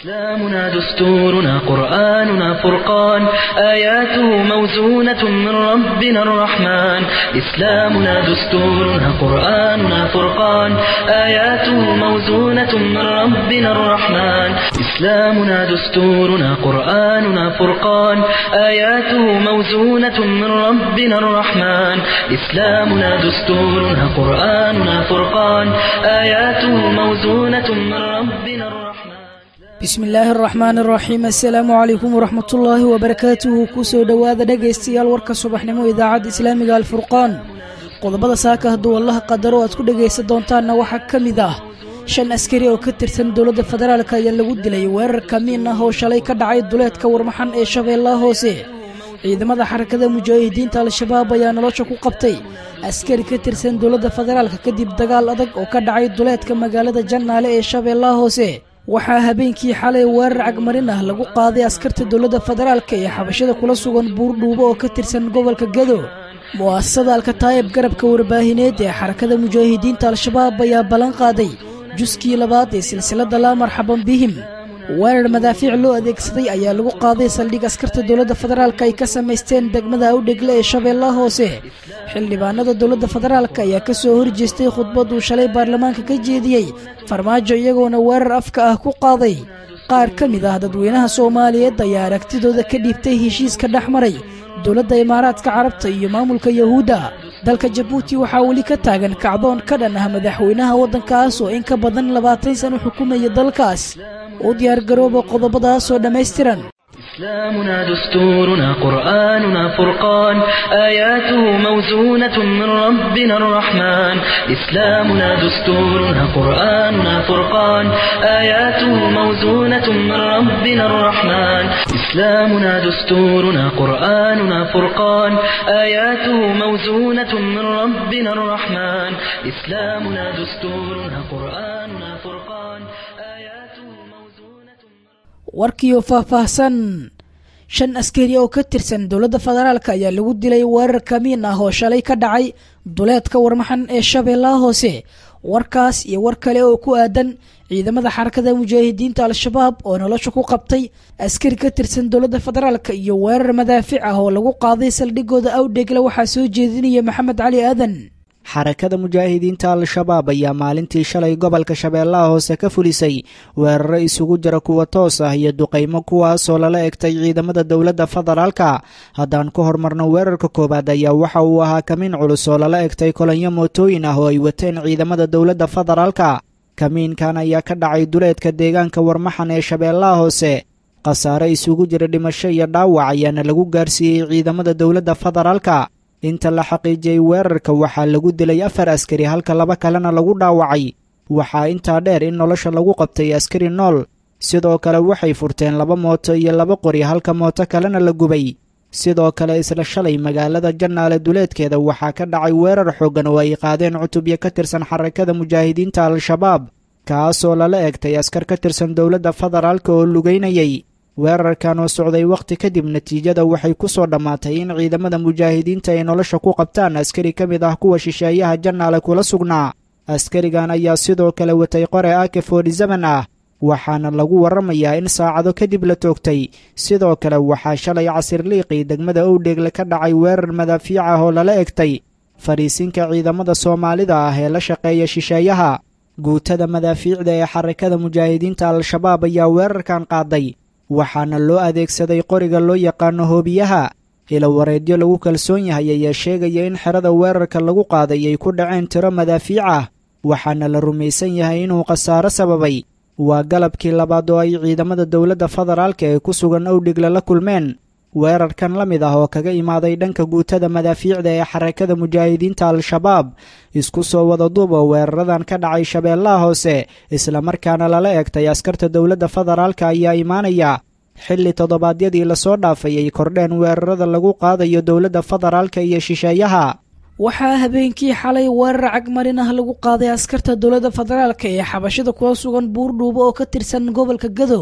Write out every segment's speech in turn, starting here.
إسلامنا دستورنا قرآننا فرقان آياته موزونة من ربنا الرحمن إسلامنا دستورنا قرآننا فرقان آياته موزونة من ربنا الرحمن إسلامنا دستورنا قرآننا فرقان آياته موزونة من ربنا الرحمن إسلامنا دستورنا قرآننا فرقان آياته موزونة من ربنا الرحمن bismi illaahi araxmaan araxiim assalaamu calaykum waraxmatullaahi wabarakaatuhu kusoo dhowaada dhegaystayaal warka subaxnimo idaacadda islaamiga alfurqaan qodobada saaka hadduu allaha qadaro aad ku dhegaysan doontaanna waxaa ka mid ah shan askari oo ka tirsan dowladda federaalk ayaa lagu dilay weerar kamiin ah oo shalay ka dhacay duleedka warmaxan ee shabeellaha hoose ciidamada xarakada mujaahidiinta al-shabaab ayaa nolosha ku qabtay askari ka tirsan dowladda federaalk kadib dagaal adag oo ka dhacay duleedka magaalada jannaale ee shabeellaha hoose waxaa habeenkii xalay weerar cagmarin ah lagu qaaday askarta dowladda federaalka ee xabashada kula sugan buurdhuubo oo ka tirsan gobolka gado mu'asasada alkataayib garabka warbaahineed ee xarakada mujaahidiinta al-shabaab ayaa ballan qaaday juskii labaad ee silsiladda laa marxaban bihim weerar madaafiic loo adeegsaday ayaa lagu qaaday saldhig askarta dowladda federaalk ay ka samaysteen degmada awdhegle ee shabeellaha hoose xildhibaanada dowladda federaalk ayaa ka soo horjeestay khudbad uu shalay baarlamaanka ka jeediyey farmaajo iyagoona weerar afka ah ku qaaday qaar ka mid ah dadweynaha soomaaliyeed ayaa aragtidooda ka dhiibtay heshiiska dhex maray dowladda imaaraadka carabta iyo maamulka yahuudda dalka jabuuti waxaa weli ka taagan kacdoon ka dhan ah madaxweynaha waddankaas oo in ka badan labaatan sano xukumaya dalkaas u diyaargarooba qodobadaasoo dhammaystiran إسلامنا دستورنا قرآننا فرقان آياته موزونة من ربنا الرحمن إسلامنا دستورنا قرآننا فرقان آياته موزونة من ربنا الرحمن إسلامنا دستورنا قرآننا فرقان آياته موزونة من ربنا الرحمن إسلامنا دستورنا قرآننا فرقان آياته موزونة warkiioo faahfaahsan shan askari oo ka tirsan dowladda federaalk ayaa lagu dilay weerar kamiin ah oo shalay ka dhacay duleedka warmaxan ee shabeellaha hoose warkaas iyo war kale oo ku aadan ciidamada xarakada mujaahidiinta al-shabaab oo nolosha ku qabtay askari ka tirsan dowladda federaalk iyo weerar madaafic ah oo lagu qaaday saldhigooda awdhegle waxaa soo jeedinaya maxamed cali aadan xarakada mujaahidiinta al-shabaab ayaa maalintii shalay gobolka shabeellaha hoose ka fulisay weeraro isugu jira kuwa toos ah iyo duqaymo kuwaasoo lala egtay ciidamada dowladda federaalka haddaan ku hormarno weerarka koowaad ayaa waxa uu ahaa kamiin culus oo lala egtay kolonyo mootooyin ah oo ay wateen ciidamada dowladda federaalka kamiinkan ayaa ka dhacay duleedka deegaanka warmaxan ee shabeellaha hoose khasaare isugu jira dhimasho iyo dhaawac ayaana lagu gaarsiiyey ciidamada dowladda federaalka inta la xaqiijiyey weerarka waxaa lagu dilay afar askari halka laba kalena lagu dhaawacay waxaa intaa dheer in nolosha lagu qabtay askari nool sidoo kale waxay furteen laba mooto iyo laba qori halka mooto kalena la gubay sidoo kale isla shalay magaalada jannaale duleedkeeda waxaa ka dhacay weerar xooggan oo ay qaadeen cutubyo ka tirsan xarakada mujaahidiinta al-shabaab kaasoo lala egtay askar ka tirsan dowladda federaalka oo lugaynayay weerarkan oo socday wakhti kadib natiijada waxay ku soo dhammaatay in ciidamada mujaahidiinta ay nolosha ku qabtaan askari ka mid ah kuwa shisheeyaha jannaale kula sugnaa askarigan ayaa sidoo kale watay qore ake forty-seven ah waxaana lagu warramayaa in saacado kadib la toogtay sidoo kale waxaa shalay casir liiqii degmada owdheegle ka dhacay weerar madaafiic ah oo lala egtay fadhiisinka ciidamada soomaalida ah ee la shaqeeya shisheeyaha guutada madaafiicda ee xarakada mujaahidiinta al-shabaab ayaa weerarkan qaaday waxaana loo adeegsaday qoriga loo yaqaano hoobiyaha ilo wareedyo lagu kalsoon yahay ayaa sheegaya in xerada weerarka lagu qaaday ay ku dhaceen tiro madaafiic ah waxaana la rumaysan yahay inuu khasaaro sababay waa galabkii labaad oo ay ciidamada dowladda federaalka ee ku sugan owdhigle la kulmeen weerarkan la mid ah oo kaga imaaday dhanka guutada madaafiicda ee xarakada mujaahidiinta al-shabaab isku soo wada duub oo weeraradan ka dhacay shabeellaha hoose islamarkaana lala egtay askarta dowladda federaalka ayaa imaanaya xilli toddobaadyadii lasoo dhaafay ay kordheen weerarada lagu qaadayo dowladda federaalka iyo shisheeyaha waxaa habeenkii xalay weerar cagmarin ah lagu qaaday askarta dowladda federaalka ee xabashada kula sugan buurdhuubo oo ka tirsan gobolka gado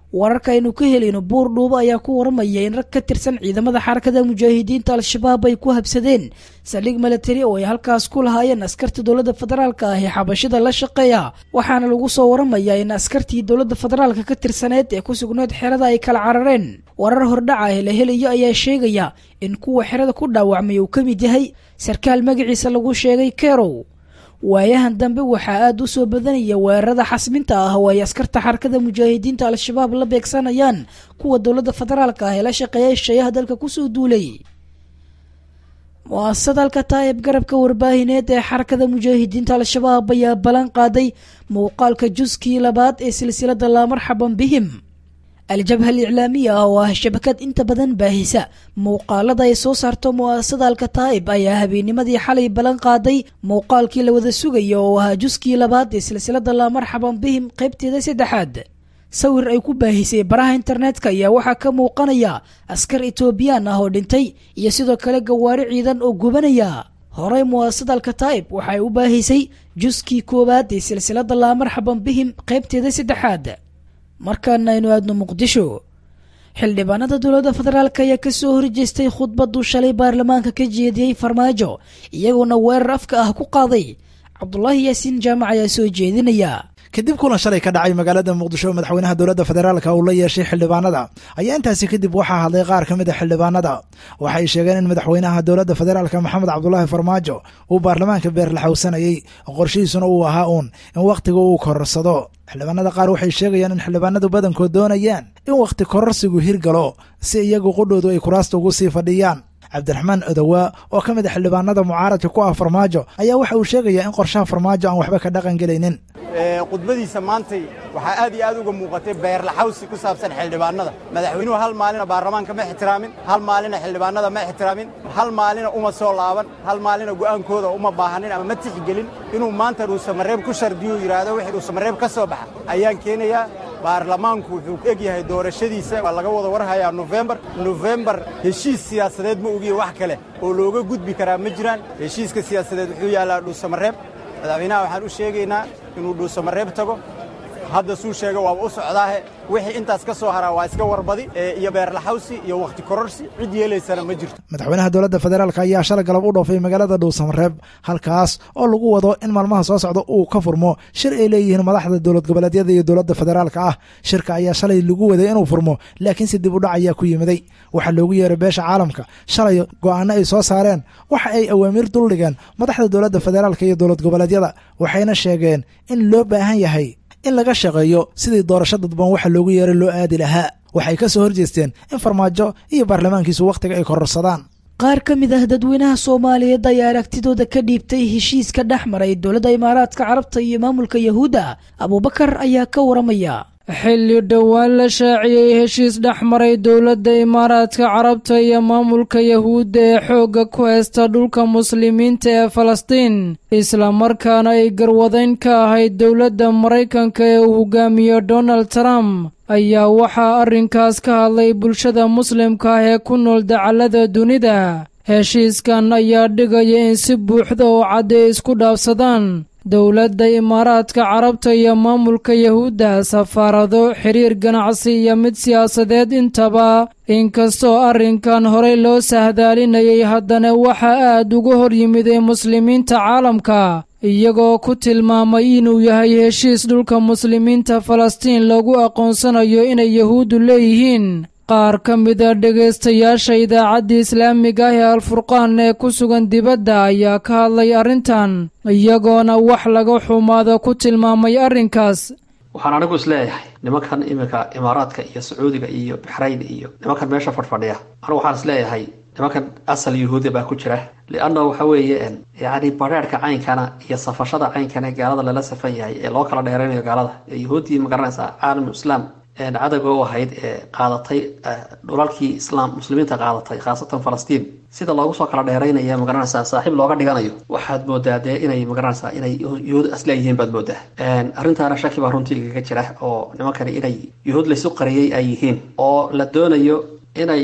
wararka aynu ka helayno buur dhuubo ayaa ku waramaya in rag ka tirsan ciidamada xarakada mujaahidiinta al-shabaab ay ku habsadeen saldhig milatari oo ay halkaas ku lahaayeen askarta dowladda federaalka ah ee xabashida la shaqeeya waxaana lagu soo waramayaa in askartii dowladda federaalka ka tirsaneed ee ku sugneed xerada ay kala carareen warar hordhaca ee la helayo ayaa sheegaya in kuwa xerada ku dhaawacmay uu ka mid yahay sarkaal magaciisa lagu sheegay kerow waayahan dambe waxaa aada u soo badanaya weerarada xasminta ah oo ay askarta xarakada mujaahidiinta al-shabaab la beegsanayaan kuwa dowladda federaalka ah ee la shaqeeya hesheeyaha dalka kusoo duulay mu-asasada alkataa'ib garabka warbaahineed ee xarakada mujaahidiinta al-shabaab ayaa ballan qaaday muuqaalka juskii labaad ee silsilada laamarxaban bihim al-jabha aliclaamiya ah oo ah shabakad inta badan baahisa muuqaalada ay soo saarto mu-asasada alkataa'ib ayaa habeennimadii xalay ballan qaaday muuqaalkii la wada sugaya oo ahaa juskii labaad ee silsilada laamarxaban bihim qaybteeda saddexaad sawir ay ku baahisay baraha internetka ayaa waxaa ka muuqanaya askar etoobiyaan ah oo dhintay iyo sidoo kale gawaari ciidan oo gubanaya horey mu'asasada alkataa'ib waxay u baahisay juskii koowaad ee silsilada laamarxaban bihim qaybteeda saddexaad markaana aynu aadno muqdisho xildhibaanada dowladda federaalk ayaa kasoo horjeestay khudbaduu shalay baarlamaanka ka jeediyey farmaajo iyagoona weerar afka ah ku qaaday cabdulaahi yaasiin jaamac ayaa soo jeedinaya kadib kulan shalay ka dhacay magaalada muqdisho madaxweynaha dowladda federaalka uu la yeeshay xildhibaanada ayaa intaasi kadib waxaa hadlay qaar ka mid a xildhibaanada waxay sheegeen in madaxweynaha dowladda federaalka maxamed cabdulaahi farmaajo uu baarlamaanka beerlaxowsanayey qorshihiisuna uu ahaa uun in wakhtiga uu kororsado xildhibaanada qaar waxay sheegayaan in xildhibaanadu badankood doonayaan in wakhti kororsigu hirgalo si iyagu qudhoodu ay kuraasta ugu sii fadhiyaan cabdiraxmaan odowaa oo ka mid a xildhibaanada mucaaradka ku ah farmaajo ayaa waxa uu sheegayaa in qorshaha farmaajo aan waxba ka dhaqan gelaynin khudbadiisa maantay waxaa aad iyo aad uga muuqatay beerlaxawsi ku saabsan xildhibaanada madaxweynuhu hal maalina baarlamaanka ma ixtiraamin hal maalina xildhibaanada ma ixtiraamin hal maalina uma soo laaban hal maalina go'aankooda uma baahanin ama ma tixgelin inuu maanta dhuusamareeb ku shardiyo yidhaahdo wixii dhuusamareeb ka soo baxa ayaan keenayaa baarlamaanku wuxuu eg yahay doorashadiisa waa laga wada warhayaa nofembar nofembar heshiis siyaasadeed ma ogiye wax kale oo looga gudbi karaa ma jiraan heshiiska siyaasadeed wuxuu yaallaa dhuusamareeb madaxweynaha waxaan u sheegaynaa inuu dhuusamareeb tago hadda suu sheega waaba u socdaahe wixii intaas ka soo haraa waa iska warbadi iyo beerlaxawsi iyo wakhti kororsi cid yeelaysana ma jirto madaxweynaha dowladda federaalk ayaa shalay galab u dhoofay magaalada dhuusamareeb halkaas oo lagu wado in maalmaha soo socda uu ka furmo shir ay leeyihiin madaxda dowlad goboleedyada iyo dowladda federaalka ah shirka ayaa shalay lagu waday inuu furmo laakiinse dib u dhac ayaa ku yimiday waxaa loogu yeeray beesha caalamka shalay go'aano ay soo saareen waxa ay awaamiir duldhigeen madaxda dowladda federaalka iyo dowlad goboleedyada waxayna sheegeen in loo baahan yahay in laga shaqeeyo sidii doorasho dadban waxa loogu yeeray loo aadi lahaa waxay ka soo horjeesteen in farmaajo iyo baarlamaankiisu wakhtiga ay kororsadaan qaar ka mid ah dadweynaha soomaaliyeed ayaa aragtidooda ka dhiibtay heshiiska dhex maray dowladda imaaraadka carabta iyo maamulka yahuudda abuubakar ayaa ka waramaya xilli dhowaan la shaaciyey heshiis dhex maray dowladda imaaraadka carabta iyo maamulka yahuudda ee xoogga ku haysta dhulka muslimiinta ee falastiin islamarkaana ay garwadayn ka ahayd dowladda maraykanka ee uu hogaamiyo donald trump ayaa waxaa arrinkaas ka hadlay bulshada muslimka ah ee ku nool dacallada dunida heshiiskan ayaa dhigaya in si buuxda oo cad ay isku dhaafsadaan dowladda imaaraadka carabta iyo maamulka yahuudda safaarado xiriir ganacsi iyo mid siyaasadeed intaba inkastoo arrinkan horey loo sahdaalinayay haddana waxaa aad uga hor yimiday muslimiinta caalamka iyagoo ku tilmaamay inuu yahay heshiis dhulka muslimiinta falastiin lagu aqoonsanayo inay yahuuddu leeyihiin qaar ka mida dhegaystayaasha idaacadda islaamiga ah ee alfurqaan ee ku sugan dibadda ayaa ka hadlay arrintan iyagoona wax laga xumaado ku tilmaamay arrinkaas waxaan anigu isleeyahay nimankan iminka imaaraadka iyo sacuudiga iyo baxrayn iyo nimankan meesha fadhfadhiya anigu waxaan isleeyahay nimankan asal yuhuudiya baa ku jira lianna waxa weeye yacni badheerhka caynkana iyo safashada caynkana ee gaalada lala safan yahay ee loo kala dheeraynayo gaalada ee yuhuuddii magaranaysaa caalam islaam cadowga u ahayd ee qaadatay dhulalkii islaam muslimiinta qaadatay khaasatan falastiin sida loogu soo kala dheeraynaya magaranaysaa saaxiib looga dhiganayo waxaad moodaa dee inay magaranaysaa inay yuhuud asleeyihiin baad moodaa arrintaana shaki baa runtii igaga jira oo nimankani inay yuhuud laysu qariyey ay yihiin oo la doonayo inay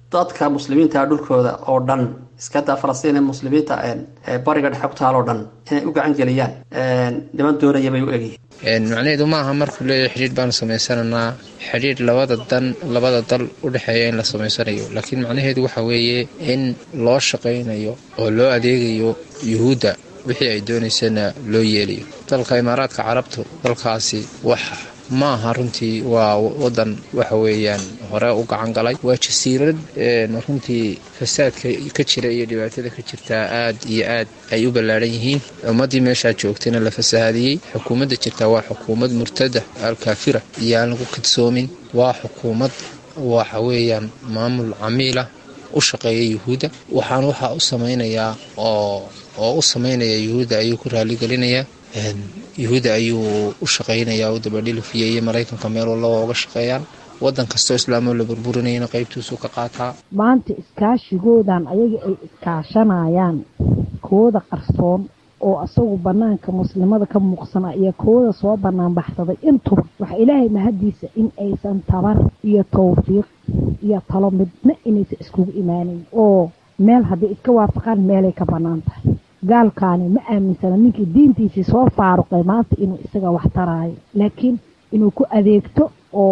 dadka muslimiinta dhulkooda oo dhan iskadaa falastiin ee muslimiinta bariga dhexe ku taal oo dhan inay u gacan geliyaan niman doonaya bay u egyihiin macnaheedu maaha markuu leeyahay xidhiidh baanu samaysananaa xidhiidh labada dan labada dal u dhexeeya in la samaysanayo laakiin macnaheedu waxa weeye in loo shaqaynayo oo loo adeegayo yuhuudda wixii ay doonaysana loo yeelayo dalka imaaraadka carabtu dalkaasi wax ma aha runtii waa wadan waxa weeyaan hore u gacan galay waa jasiirad runtii fasaadka ka jira iyo dhibaatada ka jirtaa aad iyo aad ay u ballaadhan yihiin ummaddii meeshaa joogtayna la fasahaadiyey xukuumadda jirtaa waa xukuumad murtada alkaafira iyo aan lagu kadsoomin waa xukuumad waxa weeyaan maamul camiila u shaqeeya yuhuudda waxaan waxaa u samaynayaa oo oo u samaynaya yuhuudda ayuu ku raaligelinayaa yuhuudda ayuu u shaqaynayaa u dabadhilifiyay iyo maraykanka meel walaba uga shaqeeyaan wadan kastoo islaamoo la burburinayana qaybtiisuu ka qaataa maanta iskaashigoodan ayaga ay iskaashanayaan kooda qarsoon oo asagu banaanka muslimada ka muuqsana iyo kooda soo banaan baxsaday intuba waxa ilaahay mahadiisa in aysan tabar iyo tawfiiq iyo talo midna inaysan iskugu imaanayn oo meel hadday iska waafaqaan meelay ka bannaan tahay gaalkaani ma aaminsana ninkii diintiisii soo faaruqay maanta inuu isaga wax taraayo laakiin inuu ku adeegto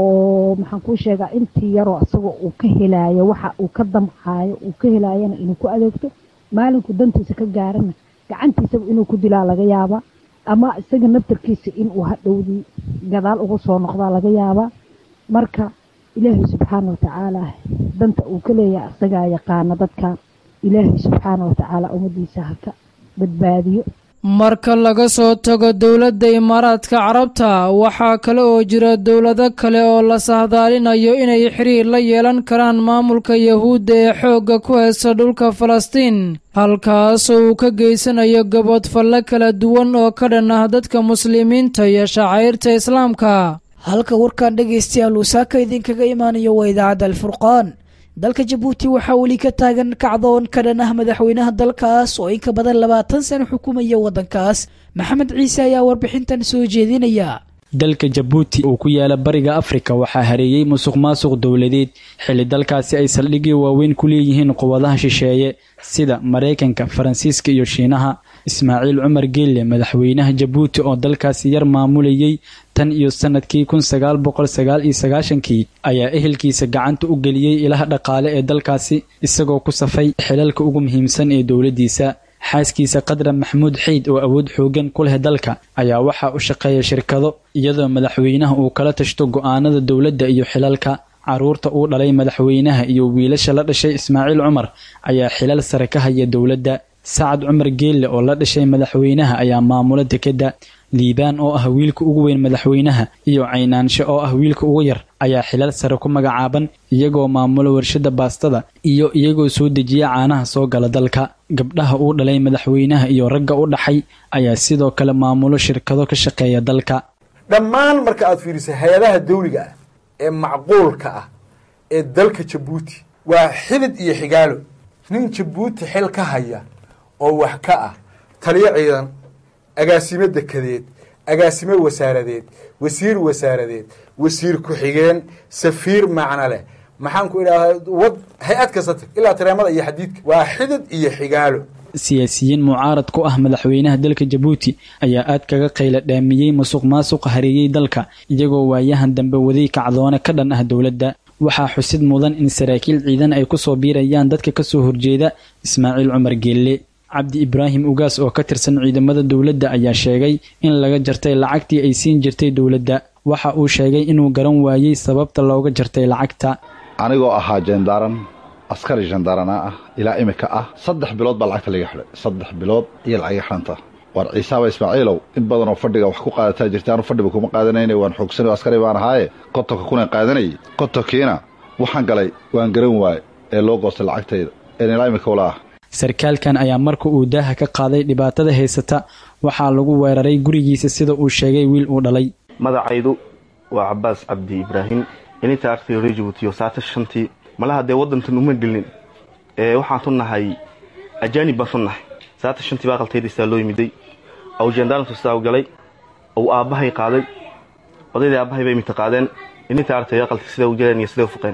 oo maxaan kuu sheegaa intii yaroo isagoo uu ka helaayo waxa uu ka damcaayo uu ka helaayana inuu ku adeegto maalinku dantiisa ka gaarana gacantiisaba inuu ku dilaa laga yaabaa ama isaga naftarkiisa inuu hadhowdii gadaal ugu soo noqdaa laga yaabaa marka ilaahay subxaana watacaala danta uu ka leeyahay isagaa yaqaana dadkan ilaahay subxaana watacaala ummadiisa haka badbaadiyo marka laga soo tago dowladda imaaraadka carabta waxaa kale oo jira dowlado kale oo la sahdaalinayo inay xiriir la yeelan karaan maamulka yahuudda ee xoogga ku haysta dhulka falastiin halkaasoo uu ka geysanayo gabodfalle kala duwan oo ka dhan ah dadka muslimiinta iyo shacairta islaamka halka warkan dhegaystayaal uu saaka idinkaga imaanayo waa idaacadda alfurqaan dalka jabuuti waxaa weli ka taagan kacdoon ka dhan ah madaxweynaha dalkaas oo in ka badan labaatan sano xukumaya waddankaas maxamed ciise ayaa warbixintan soo jeedinaya dalka jabuuti uu ku yaala bariga afrika waxaa hareeyey musuq maasuq dowladeed xilli dalkaasi ay saldhigyo waaweyn ku leeyihiin quwadaha shisheeye sida maraykanka faransiiska iyo shiinaha ismaaciil cumar geelle madaxweynaha jabuuti oo dalkaasi yar maamulayey tan iyo sanadkii kun sagaal boqol sagaal iyo sagaashankii ayaa ehelkiisa gacanta u geliyey ilaha dhaqaale ee dalkaasi isagoo ku safay xilalka ugu muhiimsan ee dowladdiisa xaaskiisa qadra maxamuud xeyd oo awood xoogan ku leh dalka ayaa waxaa u shaqeeya shirkado iyadoo madaxweynaha uu kala tashto go'aanada dowladda iyo xilalka caruurta uu dhalay madaxweynaha iyo wiilasha la dhashay ismaaciil cumar ayaa xilal sare ka haya dowladda sacad cumar geelle oo la dhashay madaxweynaha ayaa maamula dekedda liibaan oo ah wiilka ugu weyn madaxweynaha iyo caynaanshe oo ah wiilka ugu yar ayaa xilal sare ku magacaaban iyagoo maamula warshada baastada iyo iyagoo soo dejiya caanaha soo gala dalka gabdhaha uu dhalay madaxweynaha iyo ragga u dhaxay ayaa sidoo kale maamulo shirkado ka shaqeeya dalka dhammaan marka aad fiiriso hay-adaha dawliga ah ee macquulka ah ee dalka jabuuti waa xidid iyo xigaalo nin jabuuti xil ka haya oo wax ka ah taliyo ciidan agaasimo dekedeed agaasimo wasaaradeed wasiir wasaaradeed wasiir ku-xigeen safiir macno leh maxaan ku idhahdaa wad hay-ad kasta tag ilaa tareemada iyo xadiidka waa xidid iyo xigaalo siyaasiyiin mucaarad ku ah madaxweynaha dalka jabuuti ayaa aad kaga qayla dhaamiyey musuq maasuqa hareeyey dalka iyagoo waayahan dambe waday kacdoone ka dhan ah dowladda waxaa xusid mudan in saraakiil ciidan ay ku soo biirayaan dadka ka soo horjeeda ismaaciil cumar geelle cabdi ibraahim ugaas oo ka tirsan ciidamada dowladda ayaa sheegay in laga jartay lacagtii ay siin jirtay dowladda waxa uu sheegay inuu garan waayey sababta looga jartay lacagta anigoo ahaa jendaaran askari jandaarana ah ilaa imika ah saddex bilood baa lacagta laga xidhay saddex bilood iyo lacaga xidhanta war ciisaaba ismaaciilow in badanoo fadhiga wax ku qaadataa jirta anu fadhiba kuma qaadanayna waan xoogsanay askari baan ahaaye kontonka kunan qaadanayay kontonkiina waxaan galay waan garan waaye ee loo goostay lacagtayda een ilaa imika wala ah sarkaalkan ayaa marka uu daaha ka qaaday dhibaatada haysata waxaa lagu weeraray gurigiisa sida uu sheegay wiil uu dhalay magacaydu waa cabaas cabdi ibraahim ininta artay reer jabuutiyo saata shantii malaha dee waddantan uma gelin ee waxaan tu nahay ajaanib baan tu nahay saata shantii baa qaltaydaysaa loo yimiday aw jendaarantu sidaa u galay ou aabbahay qaaday odaydii aabbahay bay imita qaadeen ininta artay aqalti sida u galeen iyo sida u fuqeen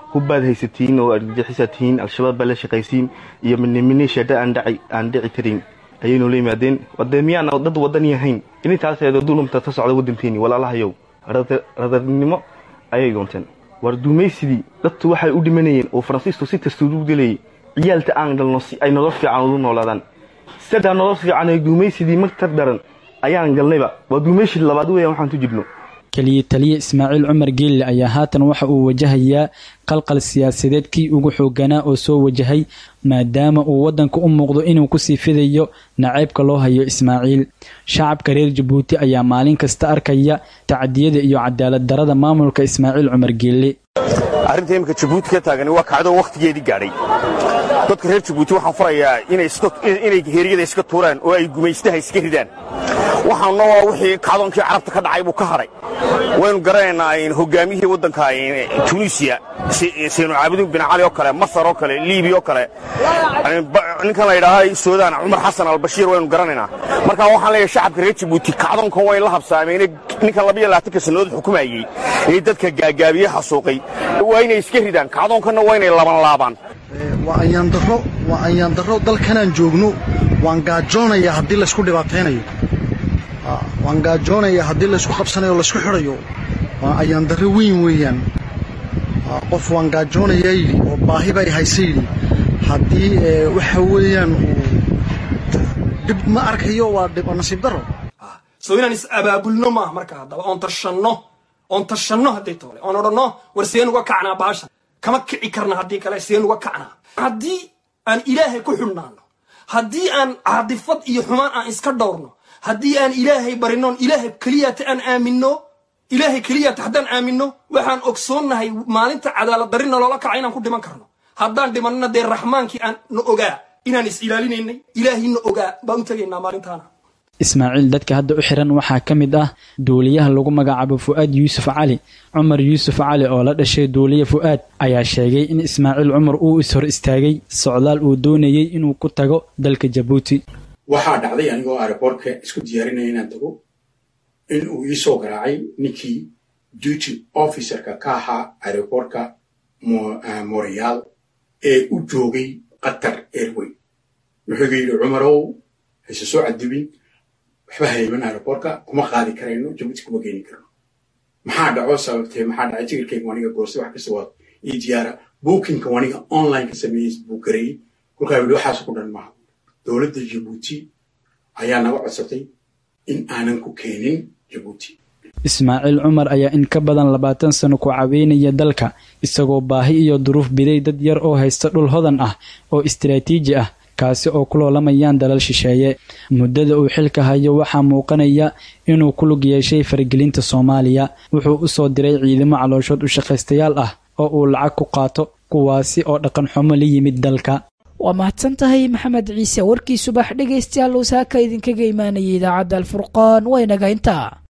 hubbaad haysatiin oo argagixisaa tihiin al-shabaab baa la shaqaysiin iyo miniminisheedha aan dhaci aan dhici karin ayay noola yimaadeen wadee miyaana dad wadani ahayn inintaaseedo dulumta ka socda waddankeeni walaalahayow radarnimo ayay doonteen war duumaysidii dadku waxay u dhimanayeen oo faransiisku si dastuuru gelayay ciyaalta aan dhalno si ay nolol fiican ugu noolaadaan sadaa nolol fiican ee duumaysidii magtar daran ayaan galnayba waa duumayshii labaad weeyaan waxaan ku jirno keliya taliye ismaaciil cumar geelle ayaa haatan waxa uu wajahayaa qalqal siyaasadeed kii ugu xooganaa oo soo wajahay maadaama uu waddanka u muuqdo inuu kusii fidayo naceybka loo hayo ismaaciil shacabka reer jabuuti ayaa maalin kasta arkaya tacdiyada iyo cadaalad darada maamulka ismaaciil cumar geelle arrinta iminka jabuuti ka taagani waa kacdo wakhtigeedii gaadhay dadka reer jabuuti waxaan farayaa inay heeryada iska tuuraan oo ay gumaystaha iska ridaan waxaanna waa wixii kacdoonkii carabta ka dhacay buu ka hadhay waynu garanaynaa hogaamiyihii waddanka tunisiya saynu caabudiin bin cali oo kale masar oo kale liibiya oo kale ninkan la yidhaaha suudaan cumar xasan albashiir waynu garanaynaa marka waxaan leeyahay shacabka reer jabuuti kacdoonkan wayn la habsaameen ninkan labayo labaatanka sannadood xukumayey ee dadka gaagaabiye xasuuqay waa inay iska ridaan kacdoonkanna waa inay laban laabaan waa ayaandaro waa ayaandaro dalkanaan joogno waan gaajoonayaa haddii laysku dhibaataynayo waan gaajoonayaa haddii laysku qabsanayo o laysku xidhayo waa ayaandaro weyn weeyaan qof waan gaajoonayaa yidhi oo baahi bay haysa yidhi haddii waxa weeyaan uu dhib ma arkayo waa dhib nasiib daro soo inaan is abaabulno maaha marka haddaba oon tashanno oon tashanno hadday toole oon odhanno war seen uga kacnaa baasha kama kici karna haddii kale seen uga kacnaa haddii aan ilaahay ku xidhnaano haddii aan caadifad iyo xumaan aan iska dhowrno haddii aan ilaahay barinoon ilaahay keliyata aan aaminno ilaahay keliyata haddaan aaminno waxaan ogsoonnahay maalinta cadaalad darina loola kaca inaan ku dhiman karno haddaan dhimanna dee raxmaankii aan na ogaa inaan is ilaalinaynay ilaahay na ogaa baan u tegaynaa maalintaana ismaaciil dadka hadda u xiran waxaa ka mid ah duuliyaha lagu magacaabo fu'aad yuusuf cali cumar yuusuf cali oo la dhashay duuliye fu'aad ayaa sheegay in ismaaciil cumar uu ishor istaagay socdaal uu doonayey inuu ku tago dalka jabuuti waxaa dhacday anigoo aeroboortka isku diyaarinaya inaan tago in uu ii soo garaacay ninkii duty officerka ka ahaa aeroboortka montreal ee u joogay qatar airway wuxuu yidhi cumarow hayse soo cadibin waxba hayman aeroboortka kuma qaadi karayno jabuuti kuma geeni karno maxaa dhaco sababtee maxaa dhacay tigirkayga waniga goostay wax kasta waa ii diyaara bookinka waniga online ka sameeyey buu gareeyey kolkaa yidhi waxaas ku dhan maaha dowladda jabuuti ayaa naga codsatay in aanan ku keenin jabuuti ismaaciil cumar ayaa in ka badan labaatan sano ku caweynaya dalka isagoo baahi iyo duruuf biday dad yar oo haysta dhul hodan ah oo istaraatiiji ah kaasi oo ku loolamayaan dalal shisheeye muddada uu xilka hayo waxaa muuqanaya inuu ku lug yeeshay faragelinta soomaaliya wuxuu u soo diray ciidamo calooshood u shaqaystayaal ah oo uu lacag ku qaato kuwaasi oo dhaqan xumo la yimid dalka waa mahadsan tahay maxamed ciise warkii subax dhegaystayaal uu saaka idinkaga imaanayay idaacadda alfurqaan waynaga intaa